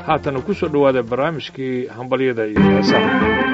haatana ku soo dhowaada barnaamijkii hambalyada iyo heesaha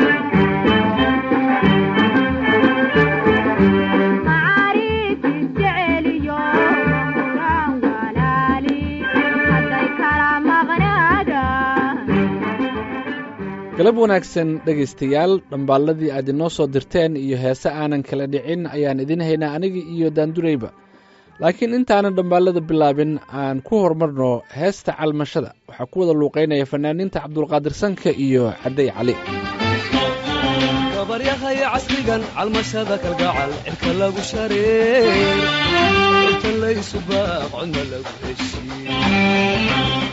galab wanaagsan dhegaystayaal dhambaalladii aad inoo soo dirteen iyo heese aanan kala dhicin ayaan idin haynaa aniga iyo daandurayba laakiin intaanan dhambaallada bilaabin aan ku horumarno heesta calmashada waxaa ku wada luuqaynaya fanaaniinta cabdulqaadir sanka iyo cadday cali gabaryahay casrigan calmashada kalgacal cirka lagu shareer inta laysu baaq codna lagu heshiin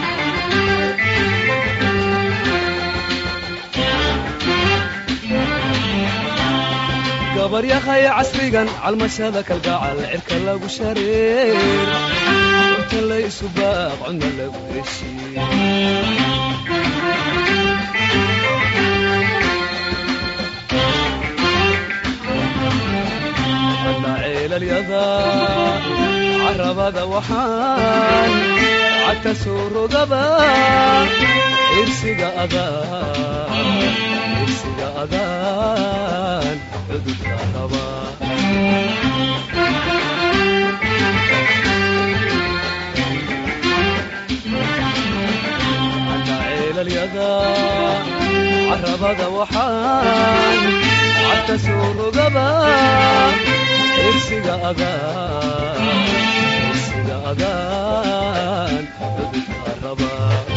gabaryahay casrigan calmashada kalgacal cirka lagu shareer inta laysu baaq codna lagu heshiin ceelalyada carabada waxaan cagta soo rogaba irsiga irsiga adaan cududka raba ceelalyada carabada waxaan cagta soo rogaba irsiga adaan irsiga adaan cududka raba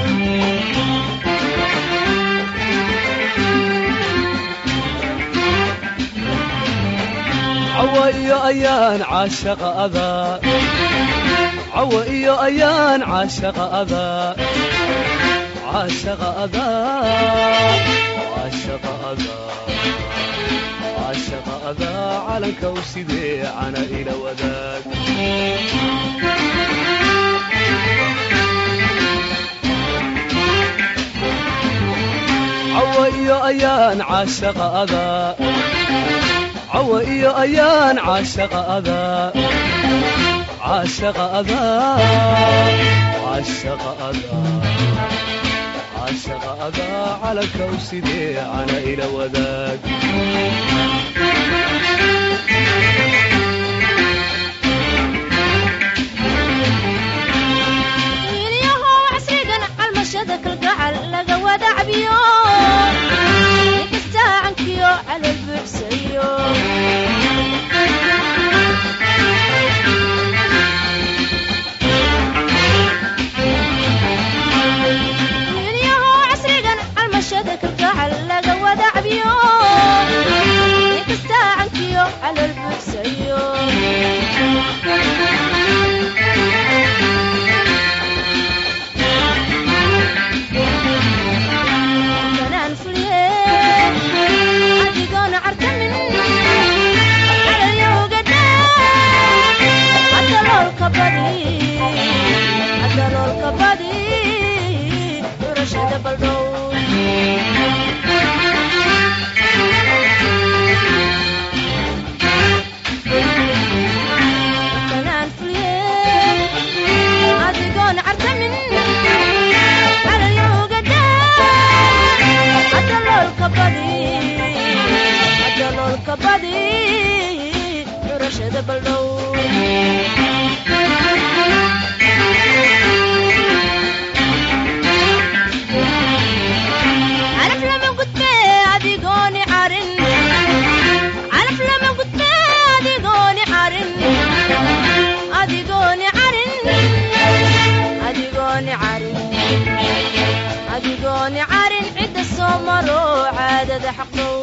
cawa iyo ayaan caashaqa adaa cawa iyo ayaan caashaqa adaa caashaqa adaa caashaqa adaa caashaqa adaa calanka u sidee cana ila wadaag cawa iyo ayaan caashaqa adaa cawa iyo ayaan caashaqa adaa caashaqa adaa caashaqa adaa caashaqa adaa calanka u sidee cana ila wadaag wiilyahow casrigan calmashada kalgacal laga wada cabiyo nikastaa cankiyo calol buuxsayo wiilyahow casrigan calmashada kalgacal laga wada cabiyo nikastaa cankiyo calol buuxsayo kanaan fulye adigoona cartamin calayowgada adaloolka badi adaloolka badi durashada baldhow kanaan fulye adigoona cartamin calayowgada adaloolka badi adaloolka badi durashada baldhow calaf lama gudbe adigooni carin calaf lama gudbe adigooni carin adigooni carin adigooni carin adigooni carin cidda soo maro caadada xaqdow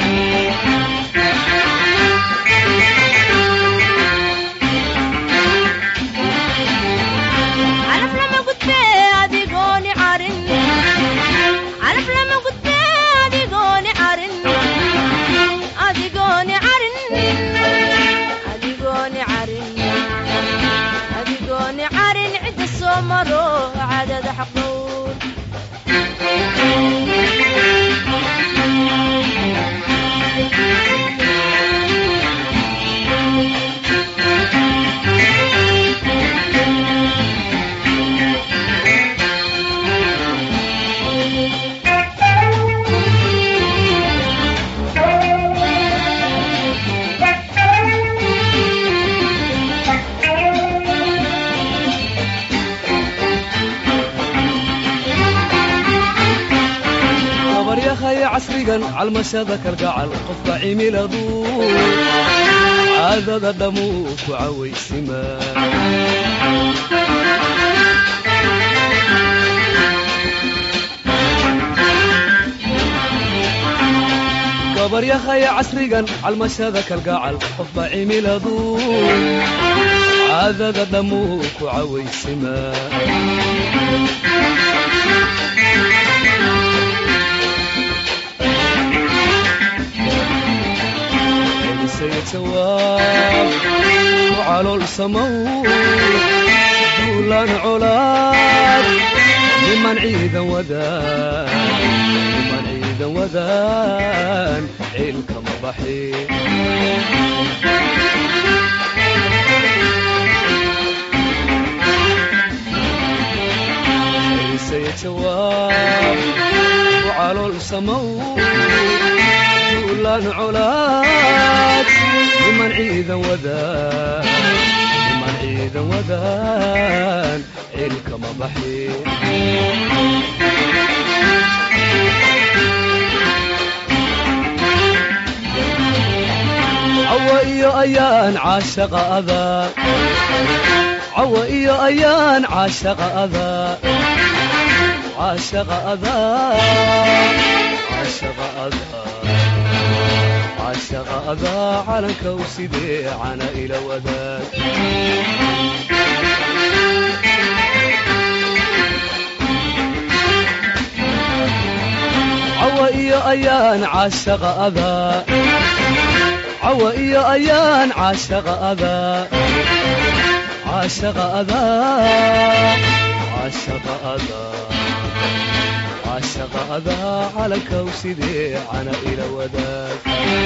calaf lama gudbe adigooni carin calaf lama gudbe adigooni carin adigooni carin adigooni carin adigooni carin cidda soo maro caadada xaqdow casrigan calmashada kalgacal qofka cimiladu caadada dhammuu ku cawaysima gabaryahaya casrigan calmashada kalgacal qofba cimiladu caadada dhammuu ku cawaysima elisaya jawaab ku calool samow duulaan colaad niman ciidan wadaan niman ciidan wadaan ciilka ma baxi elisaya jawaab ku calool samow duulaan colaad niman ciidan wadaan niman ciidan wadaan ciilka ma baxi cawa iyo ayaan caashaqa adaa cawa iyo ayaan caashaqa adaa caashaqa adaa caashaqa adaa caashaqa adaa calanka u sidee cana ila wadaag cawa iyo ayaan caashaqa adaa cawa iyo ayaan caashaqa adaa caashaqa adaa caashaqa adaa caashaqa adaa calanka u sidee cana ila wadaag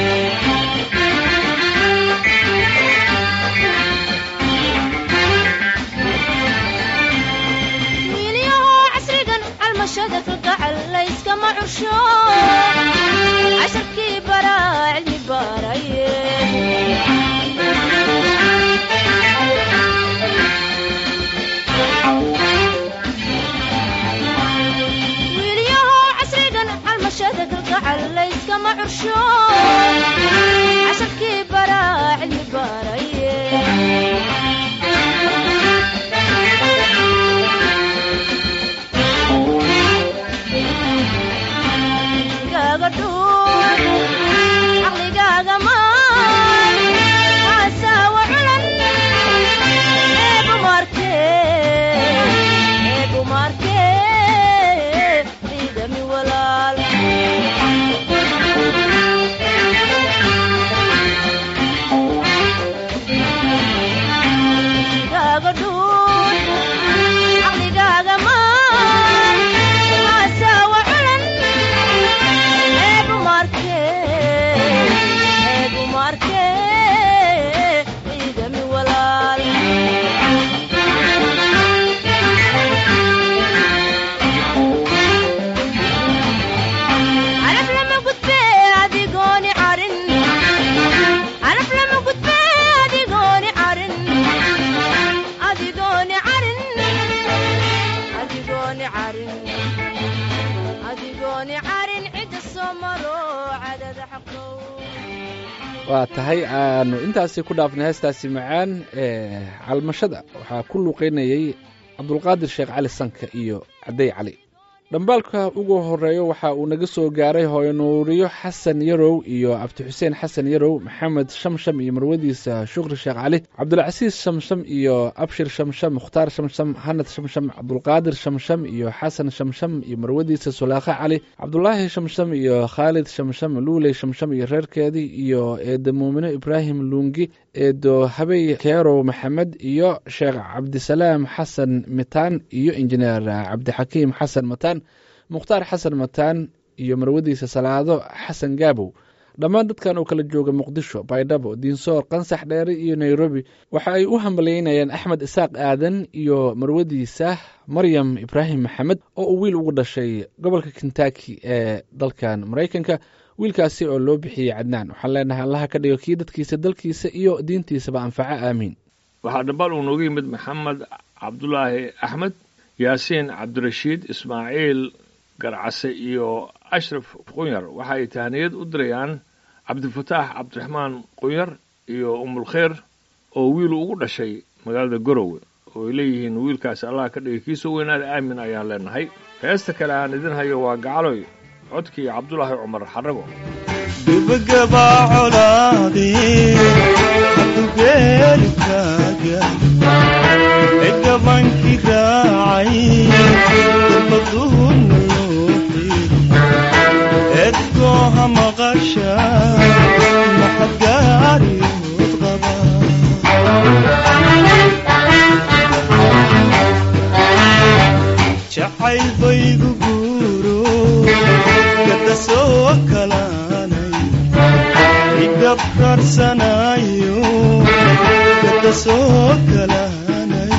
wiilyahoo casrigan calmashada kalgacal layskama cursho casharkii baraa cilmi baaraye wiilyahoo casrigan calmashada kalgacal layskama cursho casharkii baraa cilmi baaraye caqligaaga dhuun caqligaaga maan xasaawa culan eebumaarke eebumaarke ciidami walaal caqligaaga dhuun caqligaaga maan xasaawa culan eebumaarke eebumaarke ciidami walaal caraf lama gudbe adigooni carin caraf lama gudbe adigooni carin adigooni carin adigooni carin adigooni carin cidda soo maro cadada xaqow waa tahay aanu intaasi ku dhaafnay heestaasi macaan ee calmashada waxaa ku luuqeynayey cabdulqaadir sheekh cali sanka iyo cadday cali dhambaalka ugu horeeyo waxa uu naga soo gaaray hooyanuuriyo xasan yarow iyo cabdi xuseen xasan yarow maxamed shamsham iyo marwadiisa shukri sheekh cali cabdulcasiis shamsham iyo abshir shamsham mukhtaar shamsham hanad shamsham cabdulqaadir shamsham iyo xasan shamsham iyo marwadiisa sulaakhe cali cabdulaahi shamsham iyo khaalid shamsham luuley shamsham iyo reerkeedii iyo eedo muumino ibraahim luungi eedo habey keerow maxamed iyo sheekh cabdisalaam xasan mitaan iyo injineer cabdixakiim xasan mataan mukhtaar xasan mataan iyo marwadiisa salaado xasan gaabow dhammaan dadkan oo kala jooga muqdisho baydhabo diinsoor qansax dheere iyo nairobi waxa ay u hambalyeynayaan axmed isaaq aadan iyo marwadiisa maryam ibraahim maxamed oo uu wiil ugu dhashay gobolka kentaki ee dalkan maraykanka wiilkaasi oo loo bixiyey cadnaan waxaan leenahay allaha ka dhigo kii dadkiisa dalkiisa iyo diintiisaba anfaco aamiin waxaa dhambaal uu nooga yimid maxamed cabdulaahi axmed yaasiin cabdirashiid ismaaciil garcase iyo ashraf qunyar waxa ay tahniyad u dirayaan cabdifataax cabdiraxmaan qunyar iyo umulkheyr oo wiil ugu dhashay magaalada garowe oo ay leeyihiin wiilkaasi allah ka dhigay kiisoo weynaada aamin ayaan leenahay heesta kale aan idin hayo waa gacaloy codkii cabdulaahi cumar xarago gebagabaa colaadee hadugeelkaaga ee gabankii raacay dalbaduuna looxi eedkooha maqasha maxad gaariyood qaba jacayl baygu guuro gada soo kalaanay igabraarsanayo gada soo kalaanay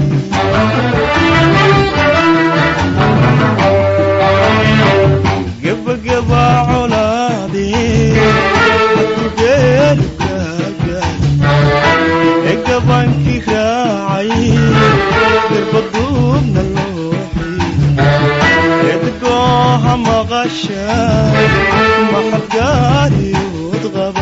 gebagabaa colaadee hadugeelkaaga ee gabankii raacay garbaduubna looxi edgooha maqasha maxad gaariyood qaba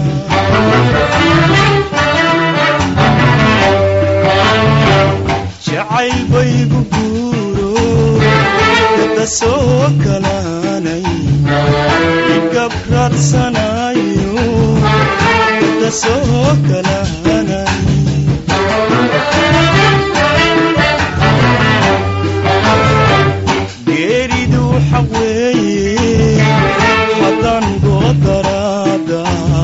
jacayl baygu guuro gada soo kalaanay igabraarsanayo gada soo kalaanay geeridu xaq weeye haddaan goodaraada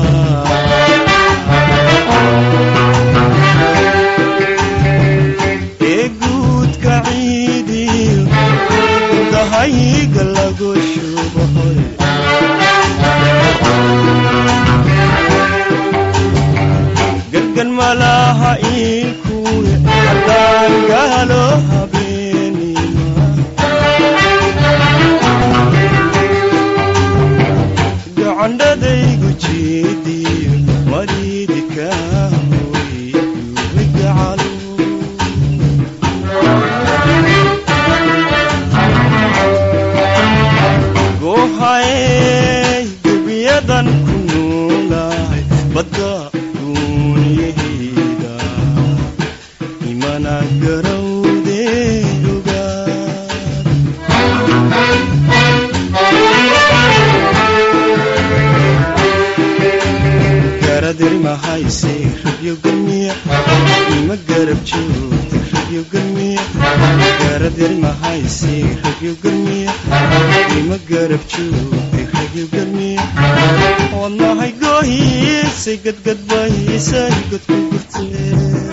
ee guudka ciidiyo dahayga lagu shubahoy gargan malaha iilkuwe haddaan gaalo habeenima gacandhadaygu jeediyo mariidi kaahoy gacalo goohaey gebiyadan ku noolahay badda duuniyahayda imana garawdee ogaad garadirmahayse rabyo galmiya ima garab joogta rabyo galmiya garadirmahayse rabyo galmiya ima garab joogta rabyo galmiya wadnahay goohiisay gadgadbahiisay godku gurtee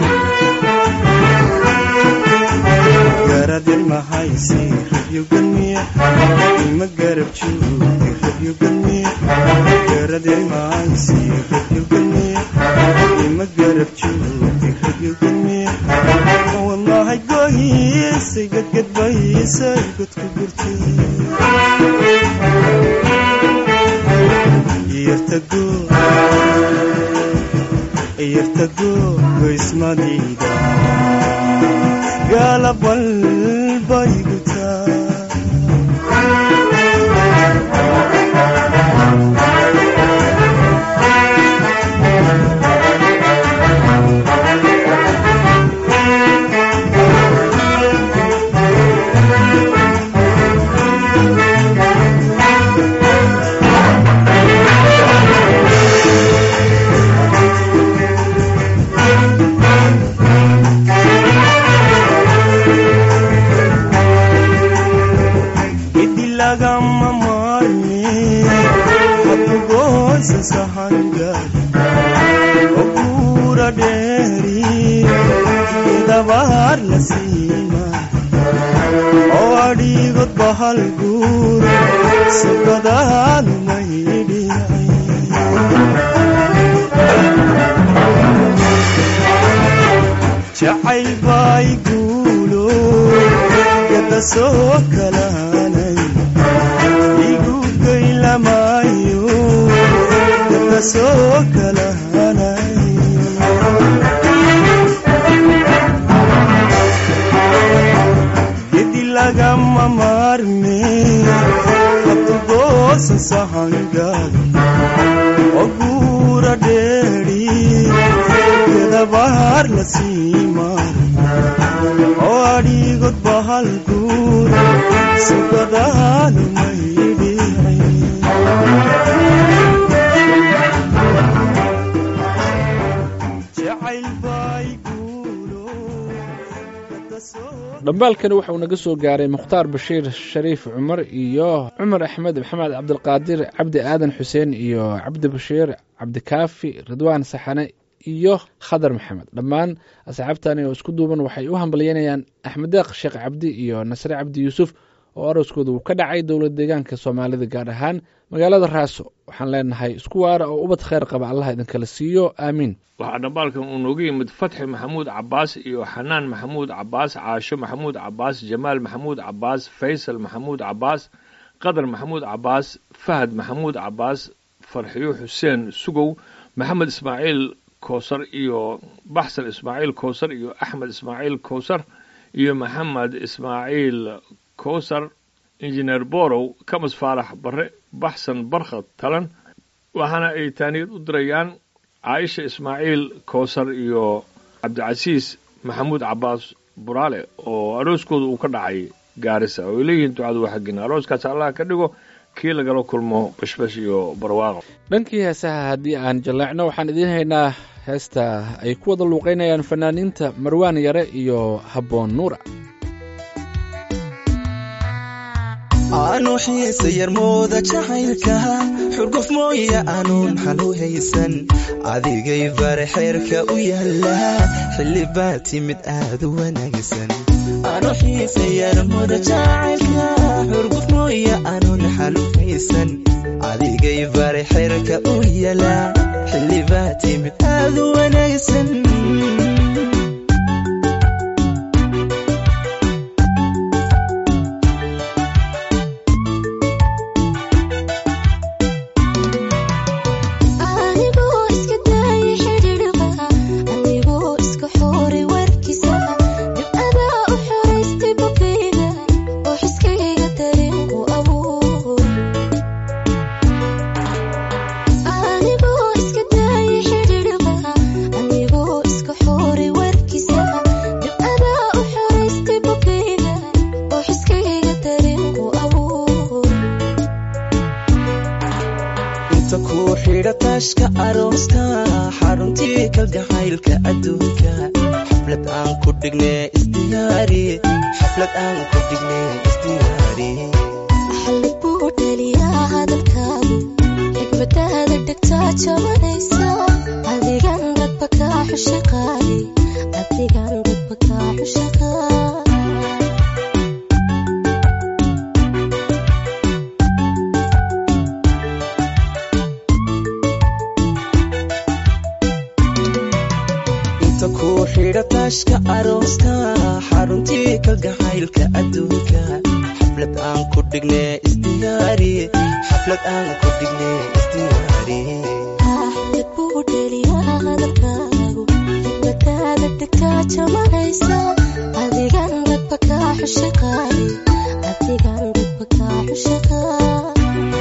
garadirmahayse rabyo galmiya ima garab joogta rabyo galmiya garadirmahayse rabyo galmiya ima garab joogta rabyo galmiya wadnahay goohiisay gadgadbahiisay godku gurtee yartago yartago goysmadayda gaalabal baygutaa gedi lagama maarme hadugoysa sahangar okura dheeri dabaar la siima oo adhigod bahal guur sugadaadu maydhiyay jacayl bay guulo gada soo kalaanay igu gaylamayo gada soo kalaanay gedi lagama maarme habkugoosan sahangaada oguura dheeri gedabaar la sii maara oo adhigod bahal guura sugadaanu maydhiicin jacayl bay guulo kada soo dhambaalkani waxauu naga soo gaaray mukhtaar bashiir shariif cumar iyo cumar axmed maxamed cabdilqaadir cabdi aadan xuseen iyo cabdi bashiir cabdikaafi ridwaan saxane iyo khadar maxamed dhammaan asxaabtani oo isku duuban waxay u hambalyeynayaan axmed deeq sheekh cabdi iyo nasre cabdi yuusuf oo arooskooda uu ka dhacay dowlad deegaanka soomaalida gaar ahaan magaalada raaso waxaan leenahay isku waara oo ubad kheyr qaba allah idinkala siiyo aamiin waxaa dhambaalkan uu nooga yimid fatxi maxamuud cabaas iyo xanaan maxamuud cabaas caasho maxamuud cabaas jamaal maxamuud cabaas faysal maxamuud cabaas qadar maxamuud cabaas fahad maxamuud cabaas farxiyo xuseen sugow maxamed ismaaciil kowsar iyo baxsan ismaaciil kowsar iyo axmed ismaaciil kowsar iyo maxamed ismaaciil kowsar injineer borow kamas faarax barre baxsan barkhad talan waxaana ay taaniyad u dirayaan caaisha ismaaciil kowsar iyo cabdicasiis maxamuud cabaas buraale oo arooskooda uu ka dhacay gaarisa oo ay leeyihiin ducadu waa xaggina arooskaas allah ka dhigo kii lagala kulmo bashbash iyo barwaaqo dhankii heesaha haddii aan jaleecno waxaan idiin haynaa heesta ay ku wada luuqaynayaan fanaaniinta marwaan yare iyo habboon nuura aanu xiise yarmooda jacaylka xurguf mooya aanuun xalu haysan adigay bare xeerka u yaala xilli baa timid aad u wanaagsan aanu xiise yarmooda jacaylka xurguf mooya aanuun xalu haysan adigay bare xeerka u yaala xilli baa timid aad u wanaagsan anigoo iska daayay xidhiidhqa anigoo iska xooray warkiisa dibcadaa u xoraystay bukayga oo xiskayga dareenku abuur anigoo iska daayay xidhiidhqa anigoo iska xooray warkiisa dibcadaa u xoraystay bukayga oo xiskayga dareenku abuur inta kuu xidha taashka arooska xaruntii kalgacaylka adduunka xaflad aan ku dhigne isdiyaari xaflad aan ku dhigne isdiyaari xallid buu dhaliyaa hadalkaagu xigmadaada dhegtaa jabanaysa adigan dadba kaa xusha qaadi adigan dadba kaa xusha qaadi inta kuu xidha taashka arooska xaruntii kalgacaylka adduunka xaflad aan ku dhigne isdiyaari xaflad aan ku dhigne isdiyaari xallid buu dhaliyaa hadalkaagu xigmadaada dhegtaa jabanaysa adigan dadba kaa xusha qaadi adigan dadba kaa xusha qaadi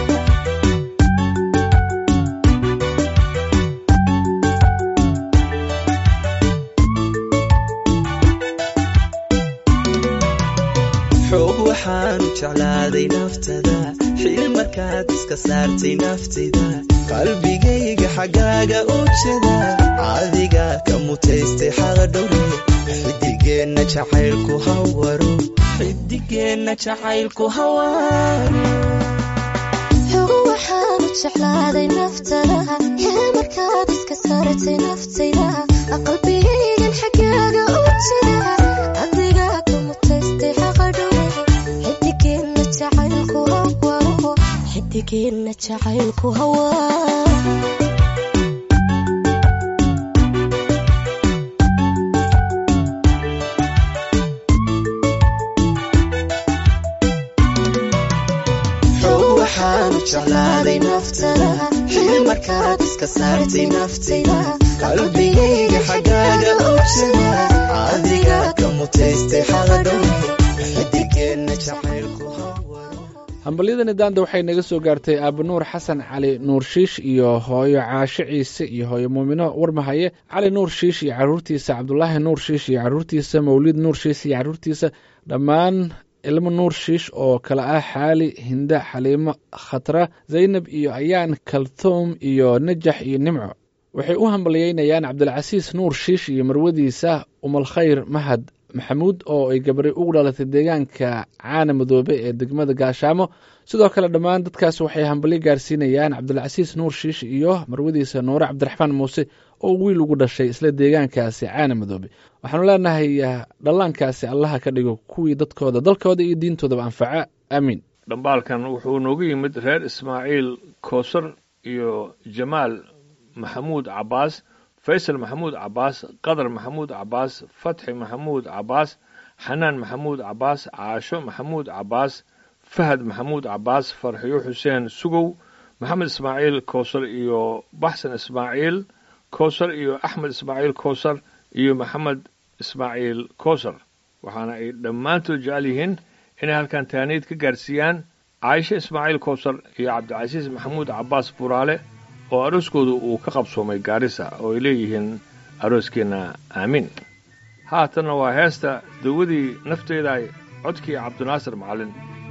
xoog waxaanu jeclaaday naftada xiil markaad iska saartay naftida qalbigayga xaggaaga u jeda adiga ka mutaystay xaqadhowre xidigeenna jacaylku hawaro xidigeenna jacaylku hawaro xogo waxaanu jeclaaday naftada hee markaad iska saartay naftayda qalbigaygan xaggaaga u jira adiga ka mutaystay xaqadhowe xidigeenna jacaylku hawaro xidigeenna jacaylku hawaro xoog waxaanu jeclaaday naftada xiil markaad iska saartay naftayda qalbigayga xaggaaga u jira adiga ka mutaystay xaqadhowre xidigeenna jacaylku hambalyadani daanda waxay naga soo gaartay aaba nuur xasan cali nuur shiish iyo hooyo caasho ciise iyo hooyo muumino warmahaye cali nuur shiish iyo caruurtiisa cabdulaahi nuur shiish iyo caruurtiisa mawlid nuur shiish iyo caruurtiisa dhammaan ilmo nuur shiish oo kale ah xaali hinda xaliimo khatra zaynab iyo ayaan kaltuum iyo najax iyo nimco waxay u hambalyeynayaan cabdilcasiis nuur shiish iyo marwadiisa umalkhayr mahad maxamuud oo ay gabari ugu dhalatay deegaanka caana madoobe ee degmada gaashaamo sidoo kale dhammaan dadkaas waxay hambalyo gaarsiinayaan cabdilcasiis nuur shiish iyo marwadiisa nuure cabdiraxmaan muuse oo wiil ugu dhashay isla deegaankaasi caana madoobe waxaanu leenahay dhallaankaasi allaha ka dhigo kuwii dadkooda dalkooda iyo diintoodaba anfaca aamiin dhambaalkan wuxuu noogu yimid reer ismaaciil koosar iyo jamaal maxamuud cabbaas faysal maxamuud cabbaas qadar maxamuud cabbaas fatxi maxamuud cabbaas xanaan maxamuud cabbaas caasho maxamuud cabbaas fahad maxamuud cabbaas farxiyo xuseen sugow maxamed ismaaciil koosar iyo baxsan ismaaciil koosar iyo axmed ismaaciil koosar iyo maxamed ismaaciil koosar waxaana ay dhammaantood jecel yihiin inay halkan taaniid ka gaarsiiyaan caaisho ismaaciil koosar iyo cabdicasiis maxamuud cabbaas buraale oo arooskoodu uu ka qabsoomay gaarisa oo ay leeyihiin arooskeenna aamiin haatanna waa heesta dawadii nafteeda codkii cabdinaasir macallin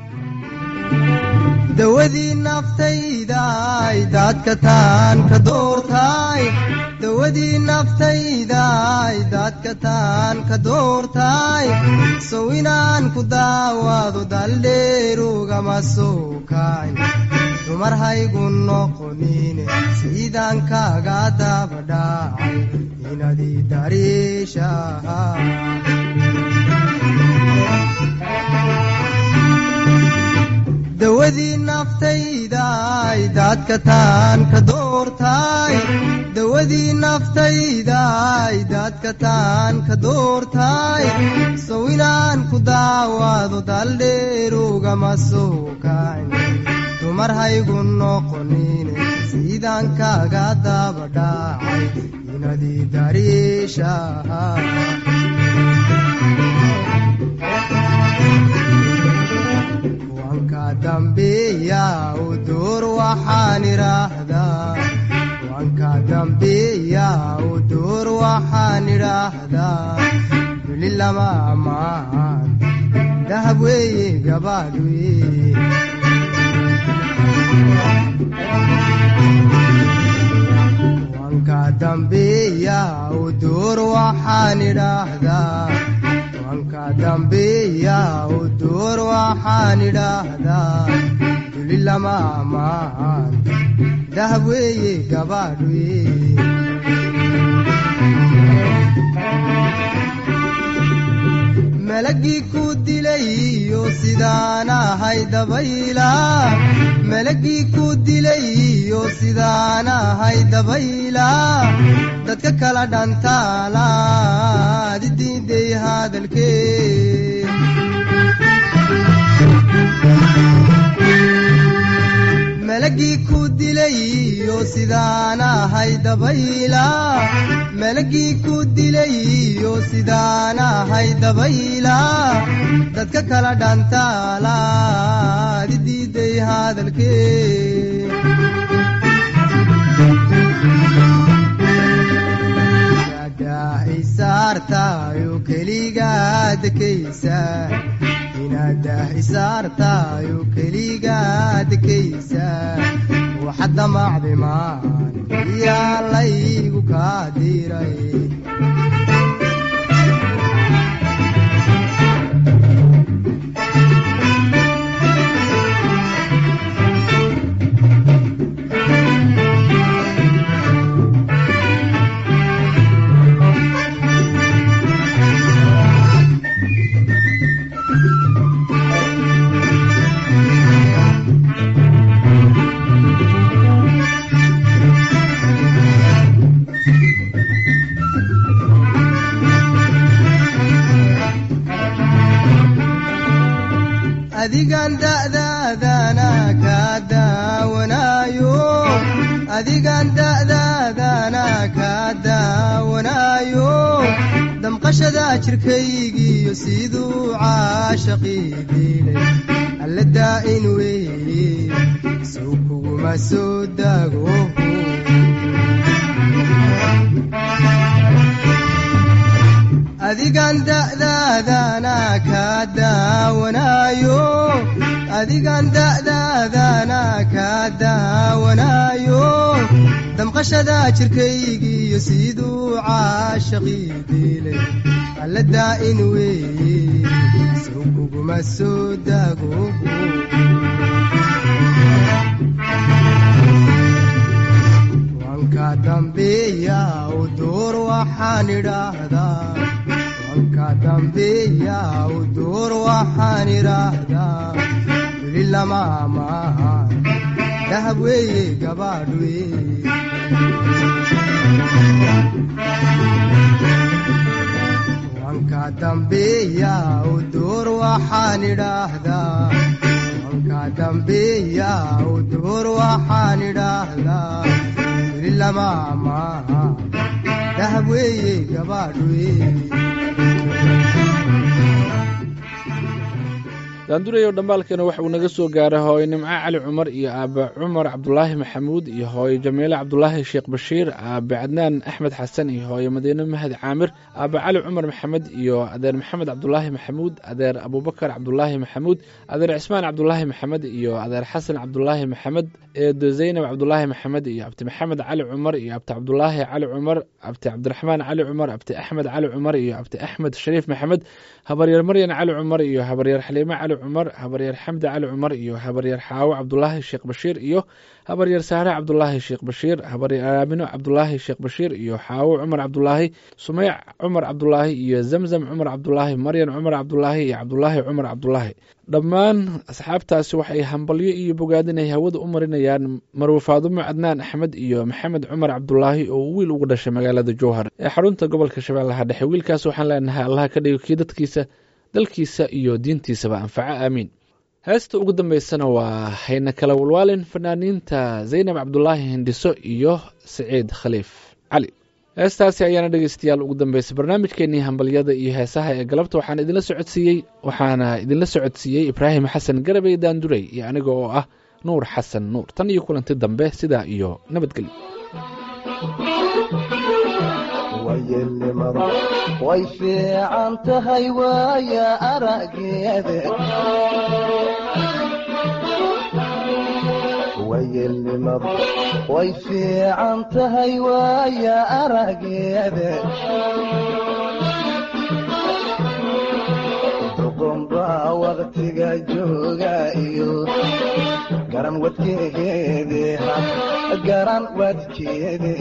dawadii naftaydaay daadka taan ka doortaay dawadii naftaydaay daadka taan ka doortaay sow inaan ku daawaado daldheerugama soo kaay dumar haygu noqonine siidaan kaaga dabadhaacay inadii dariishaha dawadii naftaydaay daadka taan ka doortaay dawadii naftaydaay daadka taan ka doortaay sow inaan ku daawaado daldheerugama soo kayn dumar haygu noqonine siidaan kaaga dabadhaacay inadii dariishaha wanka dambeeya u door waxaan idhaahdaa wanka dambeeya u door waxaan idhaahdaa duli lama ammaan dahab weeye gabaadh weye wanka dambeeya u door waxaan idhaahdaa wanka dambeeya u door waxaan idhaahdaa duli lama ammaan dahab weeye gabaadh weye malagii ku dilayo sidaan ahay dabayla malagii ku dilayo sidaan ahay dabayla dadka kala dhantaalaad diiday hadalkee malagii ku dilayo sidaan ahay dabayla malagii ku dilayo sidaan ahay dabayla dadka kala dhantaalaad diiday hadalkee isaartayo keligaad kaysa inaadah isaartayo keligaad kaysa waxad damacdi maan yaa laygu kaa diray adigan da'daadana kaa daawanaayo adigan da'daadana kaa daawanaayo damqashada jirkaygiiyo siduu caashaqii diilay alla daa'in wey kuguma soo daago adigan da'daadana kaa daawanaayo adigan da'daadana kaa daawanaayo damqashada jirkaygiiyo siduu caashaqii diilay alla daa'in weeye sow kuguma soo daago wanka dambeeya u door waxaan idhaahdaa wanka dambeeya u door waxaan idhaahdaa weli lama maaha dahab weeye gabaadh weeye wanka dambeeya u door waxaan idhaahdaa wanka dambeeya u door waxaan idhaahdaa weli lama maaha dahab weeye gabaadh weeye daandurayow dhambaalkeena waxa uu naga soo gaaray hooyo nimco cali cumar iyo aabe cumar cabdulaahi maxamuud iyo hooyo jamiile cabdulaahi sheekh bashiir aabe cadnaan axmed xasan iyo hooyo madiine mahad caamir aabe cali cumar maxamed iyo adeer maxamed cabdulaahi maxamuud adeer abubakar cabdulaahi maxamuud adeer cismaan cabdulaahi maxamed iyo adeer xasan cabdulaahi maxamed eedo zaynab cabdulaahi maxamed iyo abti maxamed cali cumar iyo abti cabdulaahi cali cumar abti cabdiraxmaan cali cumar abti axmed cali cumar iyo abti axmed shariif maxamed habaryar maryan cali cumar iyo habaryar xaliime cali cumar habaryar xamdi cali cumar iyo habaryar xaawo cabdulaahi sheekh bashiir iyo habaryar saare cabdulaahi sheekh bashiir habaryar aamino cabdulaahi sheekh bashiir iyo xaawo cumar cabdulaahi sumeyc cumar cabdulaahi iyo zamzam cumar cabdulaahi maryan cumar cabdulaahi iyo cabdulaahi cumar cabdulaahi dhammaan asxaabtaasi waxay hambalyo iyo bogaadin ay hawada u marinayaan marwe faadumo cadnaan axmed iyo maxamed cumar cabdulaahi oo wiil ugu dhashay magaalada jowhar ee xarunta gobolka shabeellaha dhexe wiilkaas waxaan leenahay allaha ka dhigo kii dadkiisa dalkiisa iyo diintiisaba anfaco aamiin heesta ugu dambeysana waa hayna kala walwaalin fanaaniinta zaynab cabdulaahi hindhiso iyo saciid khaliif cali heestaasi ayaana dhegeystayaal ugu dambeysay barnaamijkeenii hambalyada iyo heesaha ee galabta waxaan idinla socodsiiyey waxaana idinla socodsiiyey ibraahim xasan garabey daandurey iyo aniga oo ah nuur xasan nuur tan iyo kulanti dambe sidaa iyo nabadgelyo wayelnimada way fiican tahay waaya arageeda wayelnimada way fiican tahay waaya arageeda duqunbaa waqtiga jooga iyo garan wadkeede garan wadkeede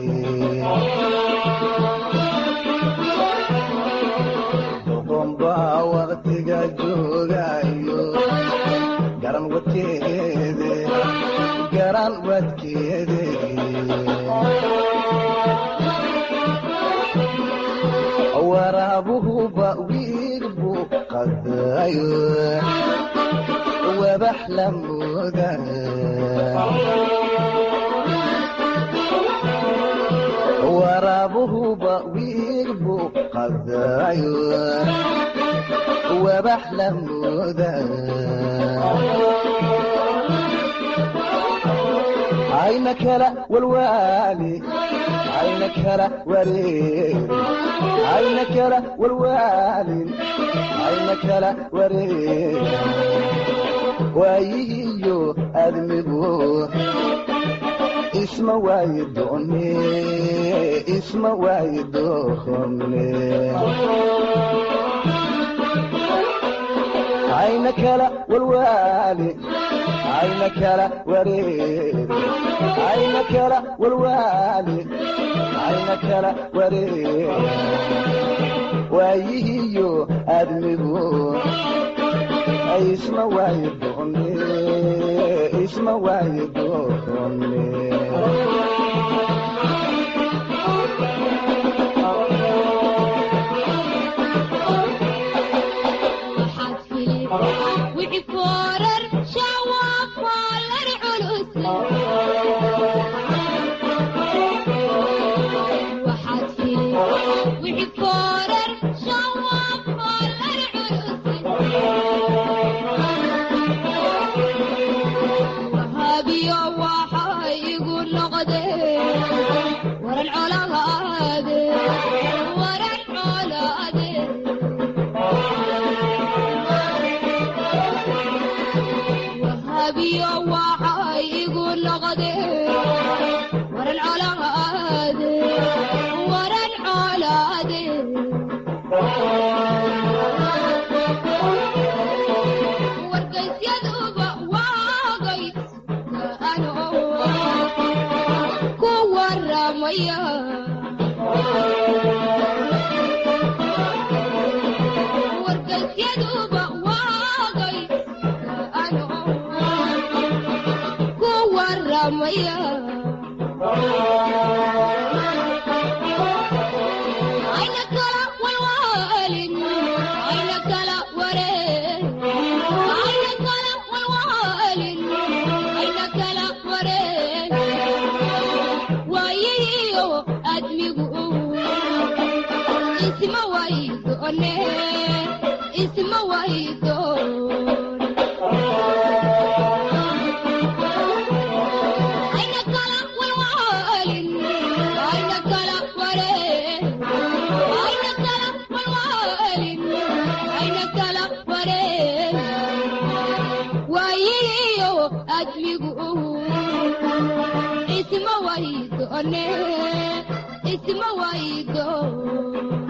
duqunbaa waqtiga jooga iyo garan wadkeede garan wadkeede waraabuhuba wiil buu qadayo wabax la mooda waraabuhuba wiil buu qadayo wabax la mooda ayna kala walwaali ayna kala wareeri ayna kala walwaalin ayna kala wareeri waayihiyo admigu isma waayi doone isma waayi doone ayna kala walwaali ayna kala wareeri ayna kala walwaali ayna kala wareeri waayihiyo admigu isma waayi doone isma waayi doone wixii foorar shacwaa foolar culus waxaad fili wixii foorar shacwaa foolar culus wahaabiyo waa colaade waran colaade wahabiyo waxay igu noqde waran colaade waran colaade wargaysyadaba waagay ano ku waramaya wargaysyadaba waagay ano ku waramaya ayna kala walwaalin ayna kala wareen ayna kala walwaalin ayna kala wareen waayihiyo admigu isma waydoone isma waydoon ayna kala walwaalin ayna kala wareen ayna kala walwaalin ayna kala wareen waayihiyo admigu isma waydoone isma waydoon